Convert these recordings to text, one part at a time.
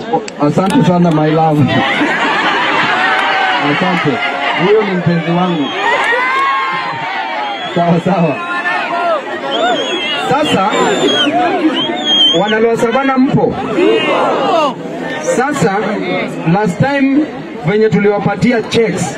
Asante sana my love. Asante. Huyo ni mpenzi wangu. Sawa sawa. Sasa wanaloa savana mpo? Sasa last time venye tuliwapatia checks,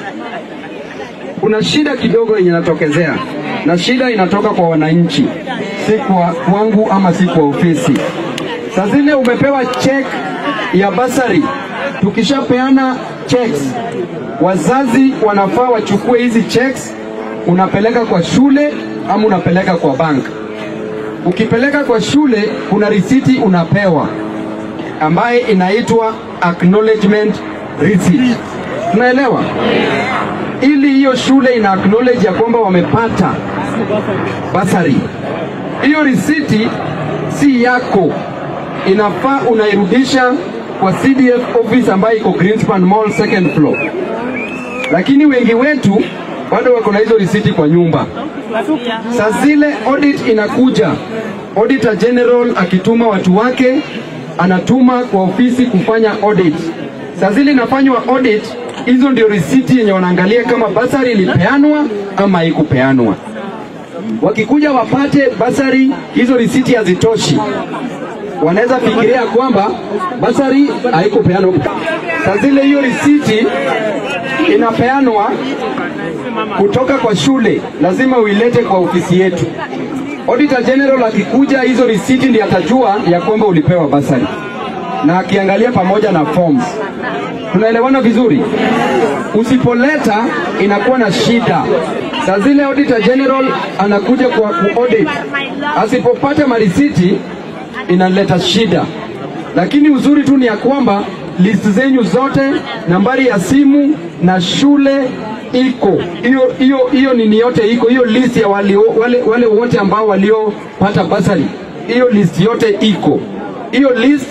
kuna shida kidogo yenye inatokezea, na shida inatoka kwa wananchi, si kwa kwangu ama si kwa ofisi. Saa zile umepewa check ya basari, tukishapeana checks, wazazi wanafaa wachukue hizi checks, unapeleka kwa shule ama unapeleka kwa bank. Ukipeleka kwa shule, kuna risiti unapewa ambaye inaitwa acknowledgement receipt. Tunaelewa? Ili hiyo shule ina acknowledge ya kwamba wamepata basari. Hiyo risiti si yako, inafaa unairudisha kwa CDF office ambayo iko Greenspan Mall second floor, lakini wengi wetu bado wako na hizo risiti kwa nyumba. Saa zile audit inakuja, auditor general akituma watu wake, anatuma kwa ofisi kufanya audit. Saa zile inafanywa audit, hizo ndio risiti yenye wanaangalia kama basari ilipeanwa ama haikupeanwa. Wakikuja wapate basari, hizo risiti hazitoshi, wanaweza fikiria kwamba basari haikupeanwa. Saa zile hiyo risiti inapeanwa kutoka kwa shule, lazima uilete kwa ofisi yetu. Auditor General akikuja, hizo risiti ndiye atajua ya kwamba ulipewa basari, na akiangalia pamoja na forms. Tunaelewana vizuri? Usipoleta inakuwa na shida. Saa zile Auditor General anakuja kwa kuaudit, asipopata marisiti inaleta shida, lakini uzuri tu ni ya kwamba list zenyu zote, nambari ya simu na shule iko hiyo hiyo hiyo nini yote iko hiyo list ya walio, wale, wale wote ambao waliopata basari, hiyo list yote iko hiyo list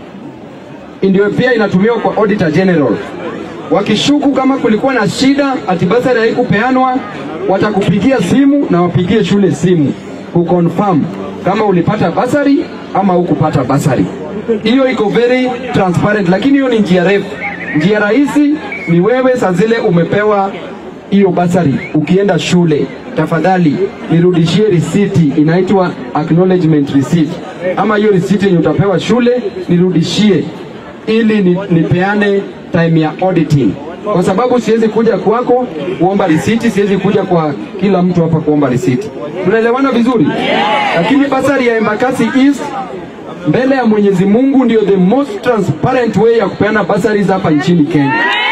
ndio pia inatumiwa kwa auditor general. Wakishuku kama kulikuwa na shida ati basari haikupeanwa, watakupigia simu na wapigie shule simu kuconfirm kama ulipata basari ama hukupata basari. Hiyo iko very transparent, lakini hiyo ni njia refu. Njia rahisi ni wewe saa zile umepewa hiyo basari, ukienda shule, tafadhali nirudishie risiti, inaitwa acknowledgement receipt, ama hiyo risiti yenye utapewa shule nirudishie, ili ni, nipeane time ya auditing, kwa sababu siwezi kuja kwako kuomba risiti, siwezi kuja kwa kila mtu hapa kuomba risiti. Tunaelewana vizuri? Lakini basari ya Embakasi East mbele ya Mwenyezi Mungu ndio the most transparent way ya kupeana bursaries hapa nchini Kenya,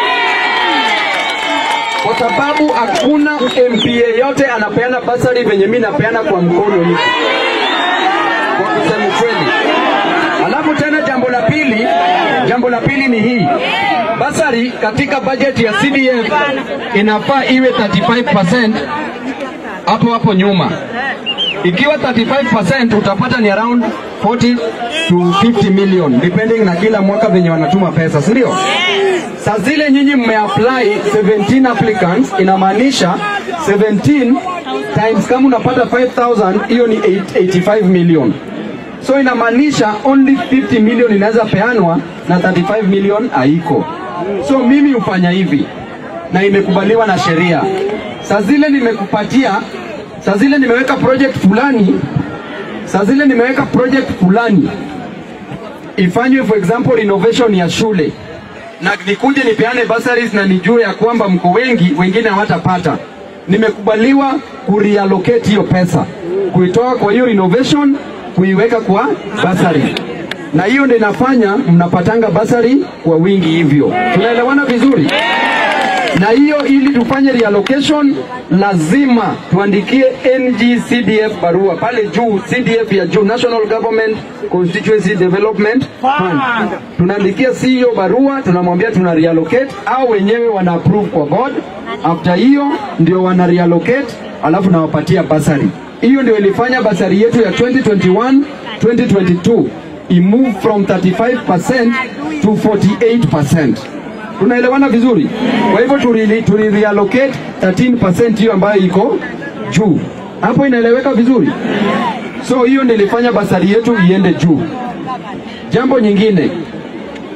kwa sababu hakuna MP yeyote anapeana bursary venye mimi napeana kwa mkono hivi, kwa kusema kweli. Alafu tena jambo la pili, jambo la pili ni hii basari katika bajeti ya CDF inafaa iwe 35% hapo hapo nyuma ikiwa 35% utapata ni around 40 to 50 million depending na kila mwaka venye wanatuma pesa, si ndio? Saa zile nyinyi mmeapply 17 applicants, inamaanisha 17 times kama unapata 5000 hiyo ni 85 million. So inamaanisha only 50 million inaweza peanwa na 35 million haiko. So mimi hufanya hivi na imekubaliwa na sheria. Saa zile nimekupatia saa zile nimeweka project fulani, saa zile nimeweka project fulani ifanywe for example renovation ya shule, na nikuje nipeane bursaries na nijue ya kwamba mko wengi, wengine hawatapata. Nimekubaliwa kureallocate hiyo pesa, kuitoa kwa hiyo renovation kuiweka kwa bursary, na hiyo ndio inafanya mnapatanga bursary kwa wingi hivyo. Tunaelewana vizuri? na hiyo ili tufanye reallocation lazima tuandikie NGCDF barua pale juu, CDF ya juu, National Government Constituency Development Fund. Tunaandikia CEO barua, tunamwambia tuna reallocate, au wenyewe wana approve kwa board. After hiyo ndio wana reallocate, alafu nawapatia basari. Hiyo ndio ilifanya basari yetu ya 2021 2022 imove from 35% to 48%. Tunaelewana vizuri? Kwa hivyo tuli, tuli reallocate 13% hiyo ambayo iko juu hapo, inaeleweka vizuri? So hiyo nilifanya basari yetu iende juu. Jambo nyingine,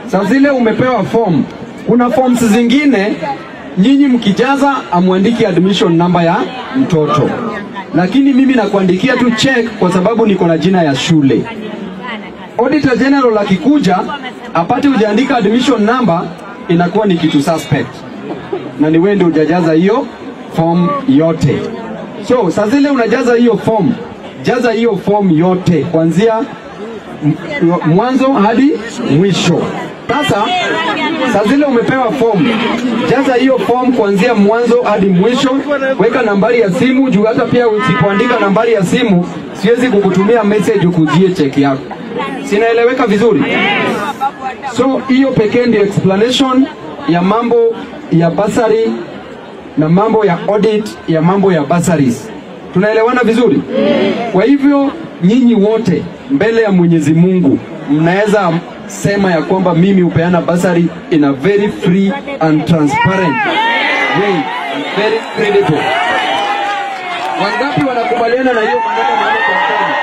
Saa zile umepewa form, kuna forms zingine nyinyi mkijaza amwandiki admission namba ya mtoto, lakini mimi nakuandikia tu check kwa sababu niko na jina ya shule. Auditor General akikuja apate hujaandika admission number, inakuwa ni kitu suspect, na ni wewe ndio hujajaza hiyo form yote. So saa zile unajaza hiyo form, jaza hiyo form yote kuanzia m- mwanzo hadi mwisho. Sasa saa zile umepewa form, jaza hiyo form kuanzia mwanzo hadi mwisho, weka nambari ya simu juu. Hata pia usipoandika nambari ya simu, siwezi kukutumia message ukujie cheki yako. Sinaeleweka vizuri? So hiyo pekee ndio explanation ya mambo ya basari na mambo ya audit ya mambo ya bursaries. Tunaelewana vizuri? Kwa hivyo nyinyi wote mbele ya Mwenyezi Mungu mnaweza sema ya kwamba mimi hupeana basari in a very free and transparent way, very credible. Wangapi wanakubaliana na hiyo maneno maneno kwa mkono?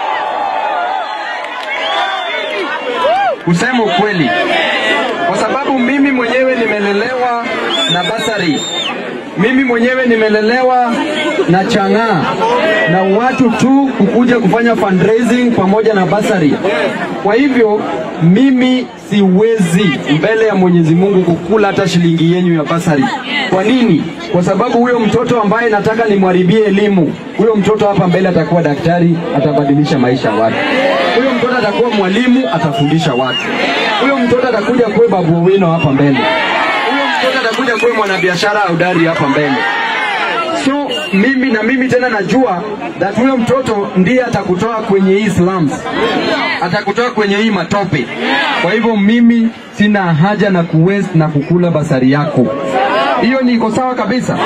Kusema ukweli, kwa sababu mimi mwenyewe nimelelewa na basari mimi mwenyewe nimelelewa na chang'aa na watu tu kukuja kufanya fundraising pamoja na basari. Kwa hivyo mimi siwezi mbele ya Mwenyezi Mungu kukula hata shilingi yenyu ya basari. Kwa nini? Kwa sababu huyo mtoto ambaye nataka nimwharibie elimu, huyo mtoto hapa mbele atakuwa daktari, atabadilisha maisha ya watu. Huyo mtoto atakuwa mwalimu, atafundisha watu. Huyo mtoto atakuja kuwe Babu Owino hapa mbele huyo mtoto atakuja kuwa mwanabiashara hodari hapa mbele. So mimi na mimi tena najua that huyo mtoto ndiye atakutoa kwenye hii slums, atakutoa kwenye hii matope. Kwa hivyo mimi sina haja na kuwaste na kukula basari yako. Hiyo ni iko sawa kabisa.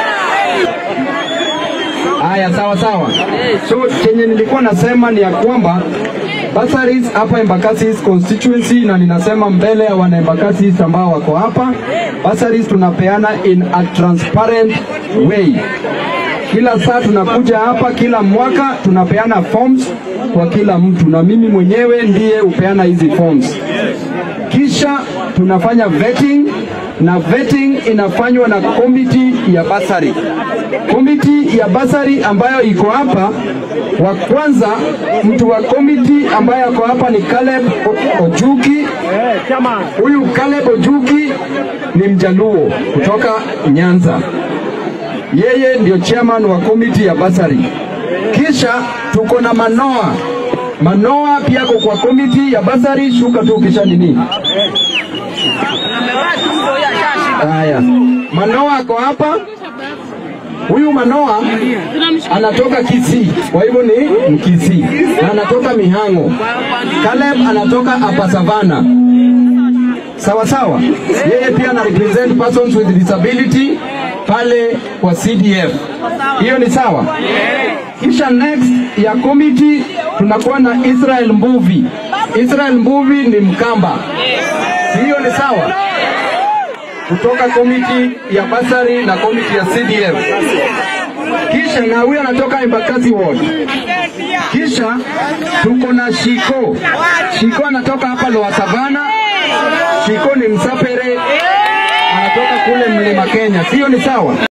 Haya, sawa sawa. So chenye nilikuwa nasema ni ya kwamba bursaries hapa Embakasi East constituency, na ninasema mbele ya wana Embakasi East ambao wako hapa, bursaries tunapeana in a transparent way. Kila saa tunakuja hapa, kila mwaka tunapeana forms kwa kila mtu, na mimi mwenyewe ndiye hupeana hizi forms kisha tunafanya vetting na vetting inafanywa na komiti ya basari. Komiti ya basari ambayo iko hapa, wa kwanza mtu wa komiti ambaye ako hapa ni Caleb O- Ojuki. Huyu Caleb Ojuki ni mjaluo kutoka Nyanza, yeye ndio chairman wa komiti ya basari. Kisha tuko na Manoa. Manoa pia ako kwa komiti ya basari, shuka tu kisha nini Haya, Manoa ako hapa. Huyu Manoa anatoka Kisii, kwa hivyo ni Mkisii na anatoka Mihango. Caleb anatoka hapa Savana. Sawa sawa, yeye pia ana represent persons with disability pale kwa CDF. Hiyo ni sawa. Kisha next ya committee tunakuwa na Israel Mbuvi. Israel Mbuvi ni Mkamba. Hiyo ni sawa kutoka komiti ya basari na komiti ya CDF. Kisha na huyu anatoka Embakasi Ward. Kisha tuko na Shiko. Shiko anatoka hapa Lower Savana. Shiko ni Msapere, anatoka kule Mlima Kenya. Sio ni sawa?